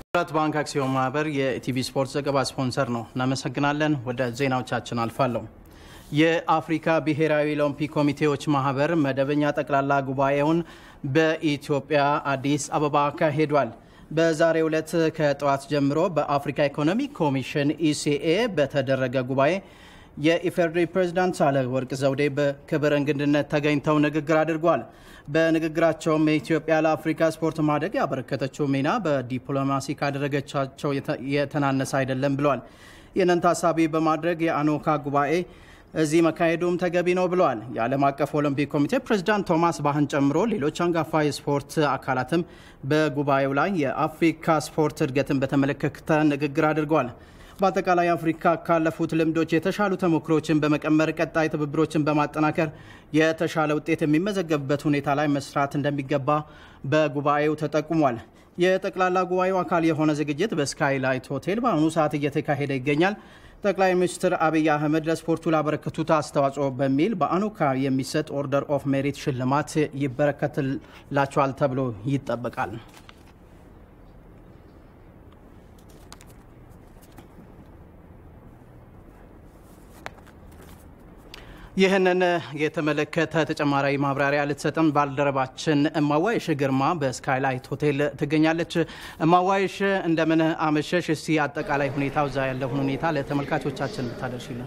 ህብረት ባንክ አክሲዮን ማህበር የኢቲቪ ስፖርት ዘገባ ስፖንሰር ነው። እናመሰግናለን። ወደ ዜናዎቻችን አልፋለሁ። የአፍሪካ ብሔራዊ ኦሎምፒክ ኮሚቴዎች ማህበር መደበኛ ጠቅላላ ጉባኤውን በኢትዮጵያ አዲስ አበባ አካሂዷል። በዛሬው ዕለት ከጠዋት ጀምሮ በአፍሪካ ኢኮኖሚክ ኮሚሽን ኢሲኤ በተደረገ ጉባኤ የኢፌዴሪ ፕሬዝዳንት ሳህለወርቅ ዘውዴ በክብር እንግድነት ተገኝተው ንግግር አድርጓል። በንግግራቸውም የኢትዮጵያ ለአፍሪካ ስፖርት ማደግ ያበረከተችው ሚና በዲፕሎማሲ ካደረገቻቸው የተናነሰ አይደለም ብለዋል። ይህንን ታሳቢ በማድረግ የአኖካ ጉባኤ እዚህ መካሄዱም ተገቢ ነው ብለዋል። የዓለም አቀፍ ኦሎምፒክ ኮሚቴ ፕሬዝዳንት ቶማስ ባህን ጨምሮ ሌሎች አንጋፋ የስፖርት አካላትም በጉባኤው ላይ የአፍሪካ ስፖርት እድገትን በተመለከተ ንግግር አድርገዋል። በአጠቃላይ አፍሪካ ካለፉት ልምዶች የተሻሉ ተሞክሮችን በመቀመር ቀጣይ ትብብሮችን በማጠናከር የተሻለ ውጤት የሚመዘገብበት ሁኔታ ላይ መስራት እንደሚገባ በጉባኤው ተጠቁሟል። የጠቅላላ ጉባኤው አካል የሆነ ዝግጅት በስካይላይት ሆቴል በአሁኑ ሰዓት እየተካሄደ ይገኛል። ጠቅላይ ሚኒስትር አብይ አህመድ ለስፖርቱ ላበረከቱት አስተዋጽኦ በሚል በአኖካ የሚሰጥ ኦርደር ኦፍ ሜሪት ሽልማት ይበረከትላቸዋል ተብሎ ይጠበቃል። ይህንን የተመለከተ ተጨማሪ ማብራሪያ ልትሰጥም ባልደረባችን እማዋይሽ ግርማ በስካይላይት ሆቴል ትገኛለች። እማዋይሽ እንደምን አመሸሽ? እስቲ አጠቃላይ ሁኔታው እዛ ያለውን ሁኔታ ለተመልካቾቻችን ብታደርሽልን።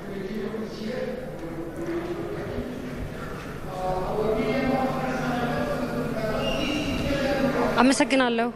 አመሰግናለሁ።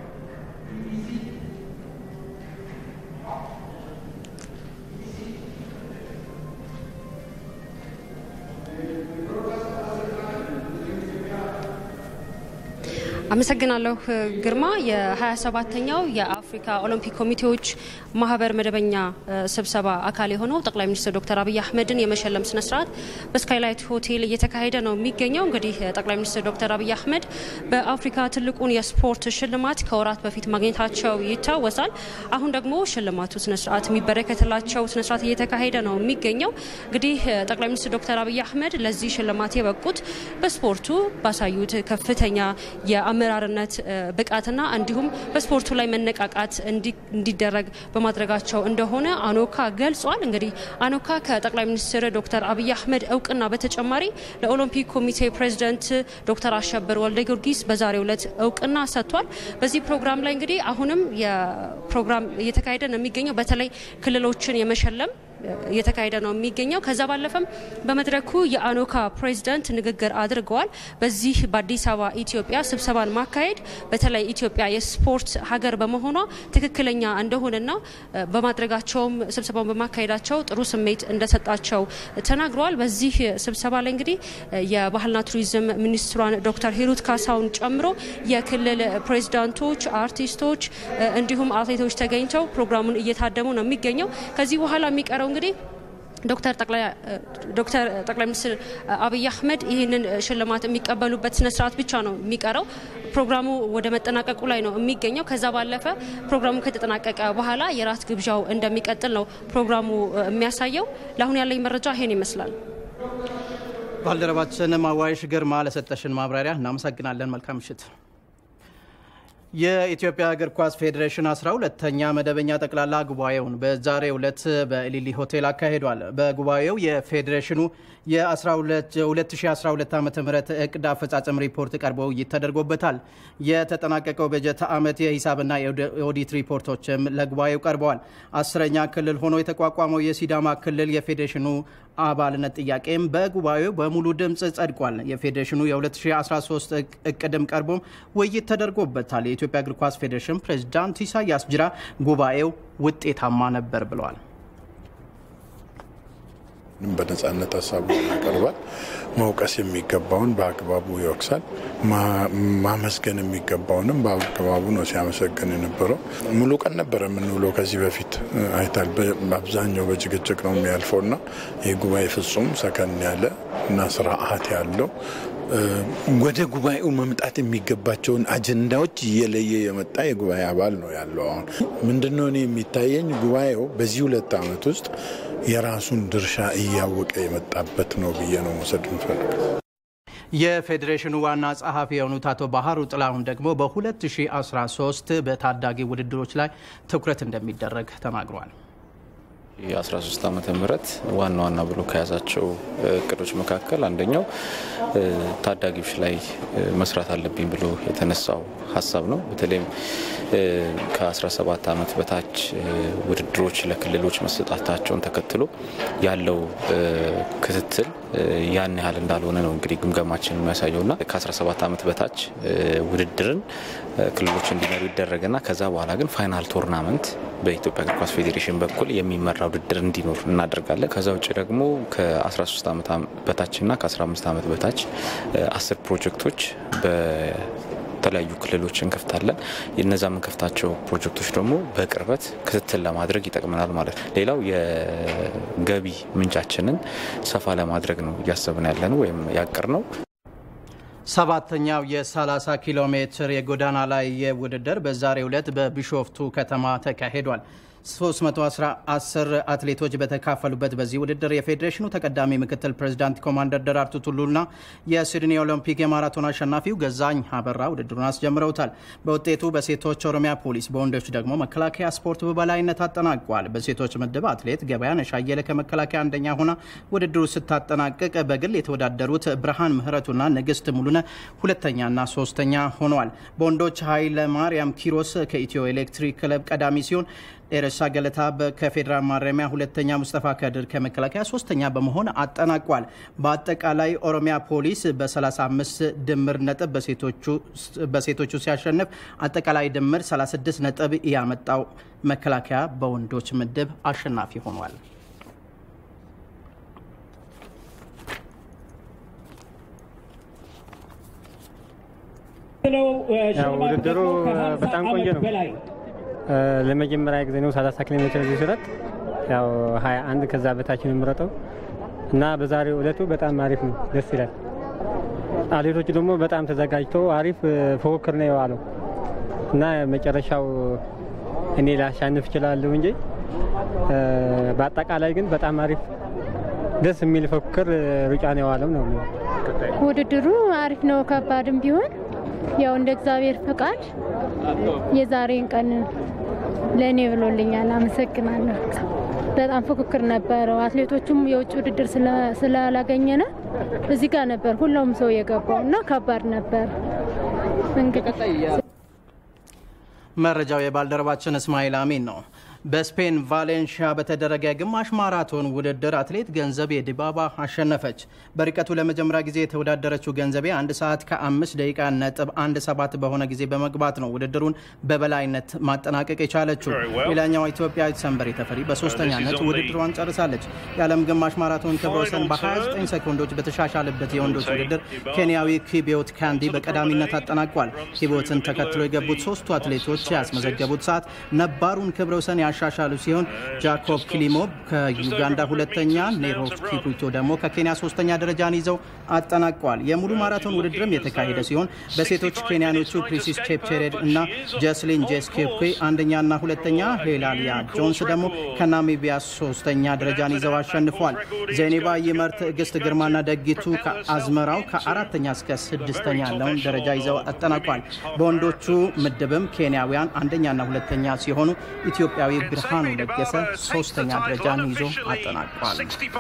አመሰግናለሁ ግርማ። የ27ተኛው የአፍሪካ ኦሎምፒክ ኮሚቴዎች ማህበር መደበኛ ስብሰባ አካል የሆነው ጠቅላይ ሚኒስትር ዶክተር አብይ አህመድን የመሸለም ስነስርዓት በስካይላይት ሆቴል እየተካሄደ ነው የሚገኘው። እንግዲህ ጠቅላይ ሚኒስትር ዶክተር አብይ አህመድ በአፍሪካ ትልቁን የስፖርት ሽልማት ከወራት በፊት ማግኘታቸው ይታወሳል። አሁን ደግሞ ሽልማቱ ስነስርዓት የሚበረከትላቸው ስነስርዓት እየተካሄደ ነው የሚገኘው። እንግዲህ ጠቅላይ ሚኒስትር ዶክተር አብይ አህመድ ለዚህ ሽልማት የበቁት በስፖርቱ ባሳዩት ከፍተኛ አመራርነት ብቃትና እንዲሁም በስፖርቱ ላይ መነቃቃት እንዲደረግ በማድረጋቸው እንደሆነ አኖካ ገልጿል። እንግዲህ አኖካ ከጠቅላይ ሚኒስትር ዶክተር አብይ አህመድ እውቅና በተጨማሪ ለኦሎምፒክ ኮሚቴ ፕሬዚደንት ዶክተር አሸብር ወልደ ጊዮርጊስ በዛሬው ዕለት እውቅና ሰጥቷል። በዚህ ፕሮግራም ላይ እንግዲህ አሁንም የፕሮግራም እየተካሄደ ነው የሚገኘው በተለይ ክልሎችን የመሸለም እየተካሄደ ነው የሚገኘው። ከዛ ባለፈም በመድረኩ የአኖካ ፕሬዚዳንት ንግግር አድርገዋል። በዚህ በአዲስ አበባ ኢትዮጵያ ስብሰባን ማካሄድ በተለይ ኢትዮጵያ የስፖርት ሀገር በመሆኗ ትክክለኛ እንደሆነና በማድረጋቸውም ስብሰባውን በማካሄዳቸው ጥሩ ስሜት እንደሰጣቸው ተናግረዋል። በዚህ ስብሰባ ላይ እንግዲህ የባህልና ቱሪዝም ሚኒስትሯን ዶክተር ሂሩት ካሳውን ጨምሮ የክልል ፕሬዚዳንቶች፣ አርቲስቶች እንዲሁም አትሌቶች ተገኝተው ፕሮግራሙን እየታደሙ ነው የሚገኘው። ከዚህ በኋላ የሚቀረው እንግዲህ ዶክተር ጠቅላይ ሚኒስትር አብይ አህመድ ይህንን ሽልማት የሚቀበሉበት ስነስርዓት ብቻ ነው የሚቀረው። ፕሮግራሙ ወደ መጠናቀቁ ላይ ነው የሚገኘው። ከዛ ባለፈ ፕሮግራሙ ከተጠናቀቀ በኋላ የራት ግብዣው እንደሚቀጥል ነው ፕሮግራሙ የሚያሳየው። ለአሁን ያለኝ መረጃ ይሄን ይመስላል። ባልደረባችን ማዋይሽ ግርማ ለሰጠሽን ማብራሪያ እናመሰግናለን። መልካም ምሽት። የኢትዮጵያ እግር ኳስ ፌዴሬሽን 12ተኛ መደበኛ ጠቅላላ ጉባኤውን በዛሬው ዕለት በኢሊሊ ሆቴል አካሂዷል። በጉባኤው የፌዴሬሽኑ የ2012 ዓ ም እቅድ አፈጻጸም ሪፖርት ቀርቦ ውይይት ተደርጎበታል። የተጠናቀቀው በጀት ዓመት የሂሳብና የኦዲት ሪፖርቶችም ለጉባኤው ቀርበዋል። አስረኛ ክልል ሆኖ የተቋቋመው የሲዳማ ክልል የፌዴሬሽኑ አባልነት ጥያቄም በጉባኤው በሙሉ ድምፅ ጸድቋል። የፌዴሬሽኑ የ2013 እቅድም ቀርቦም ውይይት ተደርጎበታል። የኢትዮጵያ እግር ኳስ ፌዴሬሽን ፕሬዝዳንት ኢሳያስ ጅራ ጉባኤው ውጤታማ ነበር ብለዋል። በነጻነት ሀሳቡን ያቀርባል። መውቀስ የሚገባውን በአግባቡ ይወቅሳል። ማመስገን የሚገባውንም በአግባቡ ነው ሲያመሰግን የነበረው። ሙሉ ቀን ነበረ የምንውለው ከዚህ በፊት አይታል። በአብዛኛው በጭቅጭቅ ነው የሚያልፈው እና ይህ ጉባኤ ፍጹም ሰከን ያለ እና ስርዓት ያለው ወደ ጉባኤው መምጣት የሚገባቸውን አጀንዳዎች እየለየ የመጣ የጉባኤ አባል ነው ያለው። አሁን ምንድነው እኔ የሚታየኝ ጉባኤው በዚህ ሁለት ዓመት ውስጥ የራሱን ድርሻ እያወቀ የመጣበት ነው ብዬ ነው መውሰድ እንፈልግ። የፌዴሬሽኑ ዋና ጸሐፊ የሆኑት አቶ ባህሩ ጥላሁን ደግሞ በ2013 በታዳጊ ውድድሮች ላይ ትኩረት እንደሚደረግ ተናግሯል። የ13 ዓመተ ምህረት ዋና ዋና ብሎ ከያዛቸው እቅዶች መካከል አንደኛው ታዳጊዎች ላይ መስራት አለብኝ ብሎ የተነሳው ሀሳብ ነው። በተለይም ከ17 ዓመት በታች ውድድሮች ለክልሎች መሰጣታቸውን ተከትሎ ያለው ክትትል ያን ያህል እንዳልሆነ ነው እንግዲህ ግምገማችን የሚያሳየው ና ከ17 ዓመት በታች ውድድርን ክልሎች እንዲመሩ ይደረግና ከዛ በኋላ ግን ፋይናል ቶርናመንት በኢትዮጵያ እግር ኳስ ፌዴሬሽን በኩል የሚመራ ውድድር እንዲኖር እናደርጋለን። ከዛ ውጭ ደግሞ ከ13 ዓመት በታችና ከ15 ዓመት በታች አስር ፕሮጀክቶች በተለያዩ ክልሎች እንከፍታለን። እነዛ የምንከፍታቸው ፕሮጀክቶች ደግሞ በቅርበት ክትትል ለማድረግ ይጠቅመናል ማለት ነው። ሌላው የገቢ ምንጫችንን ሰፋ ለማድረግ ነው እያሰብን ያለ ነው ወይም ያቀር ነው። ሰባተኛው የ30 ኪሎ ሜትር የጎዳና ላይ ውድድር በዛሬው ዕለት በቢሾፍቱ ከተማ ተካሂዷል። 310 አትሌቶች በተካፈሉበት በዚህ ውድድር የፌዴሬሽኑ ተቀዳሚ ምክትል ፕሬዚዳንት ኮማንደር ደራርቱ ቱሉና የሲድኒ ኦሎምፒክ የማራቶን አሸናፊው ገዛኝ አበራ ውድድሩን አስጀምረውታል። በውጤቱ በሴቶች ኦሮሚያ ፖሊስ፣ በወንዶች ደግሞ መከላከያ ስፖርት በበላይነት አጠናቋል። በሴቶች ምድብ አትሌት ገበያነሽ አየለ ከመከላከያ አንደኛ ሆና ውድድሩ ስታጠናቅቅ በግል የተወዳደሩት ብርሃን ምህረቱና ንግስት ሙሉነ ሁለተኛና ሶስተኛ ሆነዋል። በወንዶች ኃይለ ማርያም ኪሮስ ከኢትዮ ኤሌክትሪክ ክለብ ቀዳሚ ሲሆን ኤረሳ ገለታ ከፌዴራል ማረሚያ ሁለተኛ፣ ሙስጠፋ ከድር ከመከላከያ ሶስተኛ በመሆን አጠናቋል። በአጠቃላይ ኦሮሚያ ፖሊስ በ35 ድምር ነጥብ በሴቶቹ ሲያሸንፍ አጠቃላይ ድምር 36 ነጥብ ያመጣው መከላከያ በወንዶች ምድብ አሸናፊ ሆኗል። ውድድሩ በጣም ቆንጆ ነው። ለመጀመሪያ ጊዜ ነው 30 ኪሎ ሜትር ሲሮጥ ያው 21 ከዛ በታች ነው የምሮጠው እና በዛሬው እለቱ በጣም አሪፍ ነው፣ ደስ ይላል። አትሌቶቹ ደግሞ በጣም ተዘጋጅተው አሪፍ ፉክክር ነው የዋለው እና መጨረሻው እኔ ላሻንፍ እችላለሁ እንጂ በአጠቃላይ ግን በጣም አሪፍ ደስ የሚል ፉክክር ሩጫ ነው የዋለው ነው። ውድድሩ አሪፍ ነው፣ ከባድም ቢሆን ያው እንደ እግዚአብሔር ፈቃድ የዛሬን ቀን ለእኔ ብሎልኛል። አመሰግናለሁ። በጣም ፉክክር ነበረው። አትሌቶቹም የውጭ ውድድር ስላላገኘነ እዚህ ጋር ነበር ሁሉም ሰው የገባው እና ከባድ ነበር። መረጃው የባልደረባችን እስማኤል አሚን ነው። በስፔን ቫሌንሺያ በተደረገ ግማሽ ማራቶን ውድድር አትሌት ገንዘቤ ዲባባ አሸነፈች። በርቀቱ ለመጀመሪያ ጊዜ የተወዳደረችው ገንዘቤ አንድ ሰዓት ከአምስት ደቂቃ ነጥብ አንድ ሰባት በሆነ ጊዜ በመግባት ነው ውድድሩን በበላይነት ማጠናቀቅ የቻለችው። ሌላኛዋ ኢትዮጵያዊት ሰንበሬ ተፈሪ በሶስተኛነት ውድድሯን ጨርሳለች። የዓለም ግማሽ ማራቶን ክብረ ወሰን በ29 ሰኮንዶች በተሻሻለበት የወንዶች ውድድር ኬንያዊ ኪቢዮት ካንዲ በቀዳሚነት አጠናቋል። ኪቢዮትን ተከትሎ የገቡት ሶስቱ አትሌቶች ያስመዘገቡት ሰዓት ነባሩን ክብረ ወሰን ያሻሻሉ ሲሆን ጃኮብ ኪሊሞ ከዩጋንዳ ሁለተኛ፣ ኔሮፍ ኪፕሩቶ ደግሞ ከኬንያ ሶስተኛ ደረጃን ይዘው አጠናቀዋል። የሙሉ ማራቶን ውድድርም የተካሄደ ሲሆን በሴቶች ኬንያኖቹ ፕሪሲስ ቼፕቼሬድ እና ጀስሊን ጄስኬፕ አንደኛና ሁለተኛ፣ ሄላሊያ ጆንስ ደግሞ ከናሚቢያ ሶስተኛ ደረጃን ይዘው አሸንፏል። ዜኔባ ይመር፣ ትዕግስት ግርማና ደጊቱ ከአዝመራው ከአራተኛ እስከ ስድስተኛ ያለውን ደረጃ ይዘው አጠናቋል። በወንዶቹ ምድብም ኬንያውያን አንደኛና ሁለተኛ ሲሆኑ ኢትዮጵያዊ ብርሃኑ ለገሰ ሶስተኛ ደረጃን ይዞ አጠናቋል።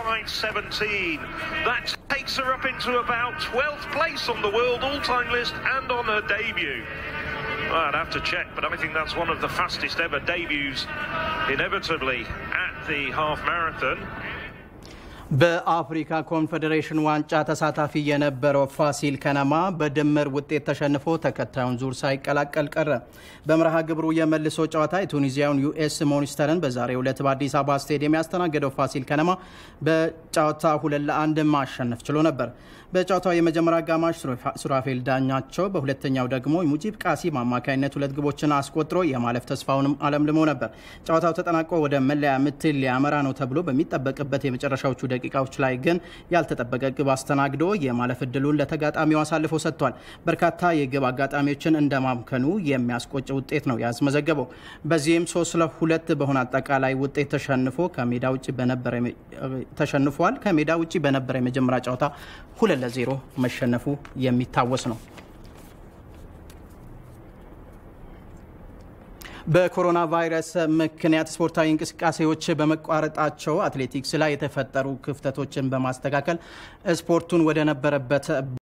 takes her up into about 12th place on the world all-time list and on her debut. Well, I'd have to check, but I think that's one of the fastest ever debuts, inevitably, at the half marathon. በአፍሪካ ኮንፌዴሬሽን ዋንጫ ተሳታፊ የነበረው ፋሲል ከነማ በድምር ውጤት ተሸንፎ ተከታዩን ዙር ሳይቀላቀል ቀረ። በመርሃ ግብሩ የመልሶ ጨዋታ የቱኒዚያውን ዩኤስ ሞኒስተርን በዛሬው ዕለት በአዲስ አበባ ስቴዲየም ያስተናገደው ፋሲል ከነማ በጨዋታ ሁለት ለአንድ ማሸነፍ ችሎ ነበር። በጨዋታው የመጀመሪያ አጋማሽ ሱራፌል ዳኛቸው፣ በሁለተኛው ደግሞ ሙጂብ ቃሲም አማካኝነት ሁለት ግቦችን አስቆጥሮ የማለፍ ተስፋውንም አለምልሞ ነበር። ጨዋታው ተጠናቆ ወደ መለያ ምት ሊያመራ ነው ተብሎ በሚጠበቅበት የመጨረሻዎቹ ደቂቃዎች ላይ ግን ያልተጠበቀ ግብ አስተናግዶ የማለፍ እድሉን ለተጋጣሚው አሳልፎ ሰጥቷል። በርካታ የግብ አጋጣሚዎችን እንደማምከኑ የሚያስቆጭ ውጤት ነው ያስመዘገበው። በዚህም ሶስት ለሁለት በሆነ አጠቃላይ ውጤት ተሸንፎ ከሜዳ ውጭ በነበረ ተሸንፏል። ከሜዳ ውጭ በነበረ የመጀመሪያ ጨዋታ ሁለት ለዜሮ መሸነፉ የሚታወስ ነው። በኮሮና ቫይረስ ምክንያት ስፖርታዊ እንቅስቃሴዎች በመቋረጣቸው አትሌቲክስ ላይ የተፈጠሩ ክፍተቶችን በማስተካከል ስፖርቱን ወደ ነበረበት